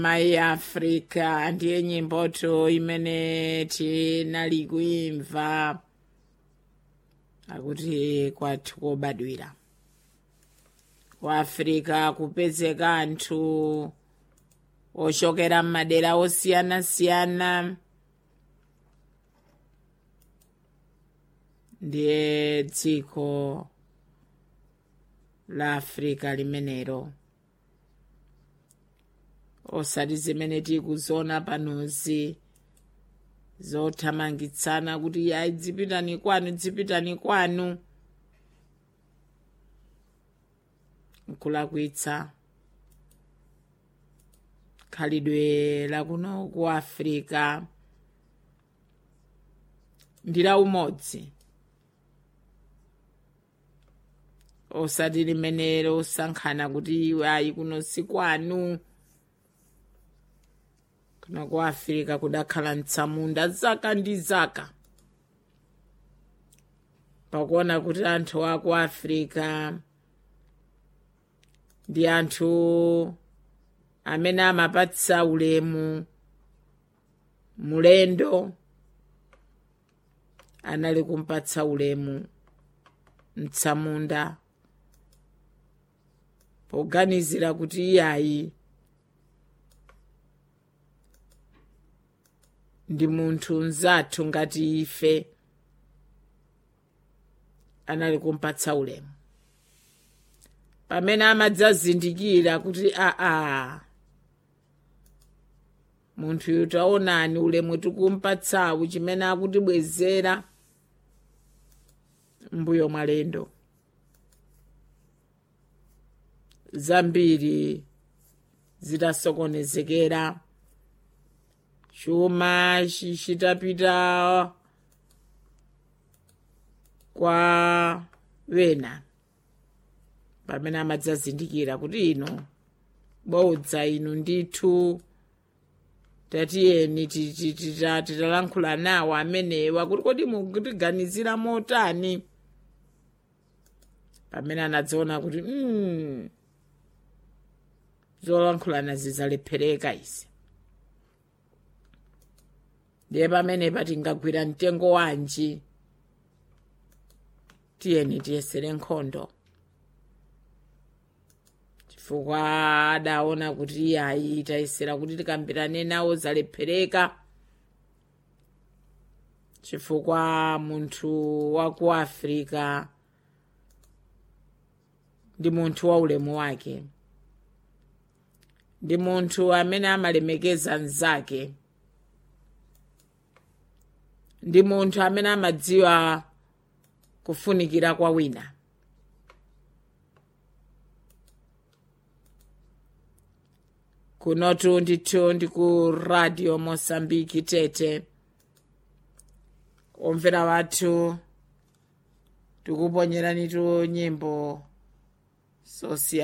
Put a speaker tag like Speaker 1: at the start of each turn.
Speaker 1: mai africa ndiye nyimboto imene tinali kuimva akuti kwathu kobadwira ku africa kupezeka anthu ochokera m'madera osiyanasiyana ndiye dziko la africa limenelo osati zimene tikuziona panozi zothamangitsana kuti ayi dzipitani kwanu dzipitani kwanu nkulakwitsa khalidwe lakuno ku africa ndi la umodzi osati limene losankhana kuti ayi kuno si kwanu kuno ku africa kudakhala mtsamunda zaka ndi zaka pakuona kuti anthu aku africa ndi anthu amene amapatsa ulemu mulendo anali kumpatsa ulemu mtsamunda poganizira kuti iyayi ndi munthu mzathu ngati ife anali kumpatsa ulemu pamene amadzazindikira kuti aa munthuyu taonani ulemu tikumpatsawu chimene akutibwezera mbuyo mwalendo zambiri zitasokonezekera chuma chitapita kwa wena pamene amadzazindikira kuti ino bodza inu ndithu tatiyeni titalankhula nawo amenewa kuti kodi mukutiganizira motani pamene anadziona kuti mm, zolankhulana zizalephereka izi ndiye pamene patingagwira mtengo wanji tiyeni tiyesere nkhondo chifukwa adaona kuti iyayi tayesera kuti tikambirane nawo zalephereka chifukwa munthu wa ku africa ndi munthu wa ulemu wake ndi munthu amene amalemekeza mnzake ndi munthu amene amadziwa kufunikira kwa wina kunotu ndithu ndi ku radio mosambiki tete omvera wathu tikuponyeranitu nyimbo zosiyana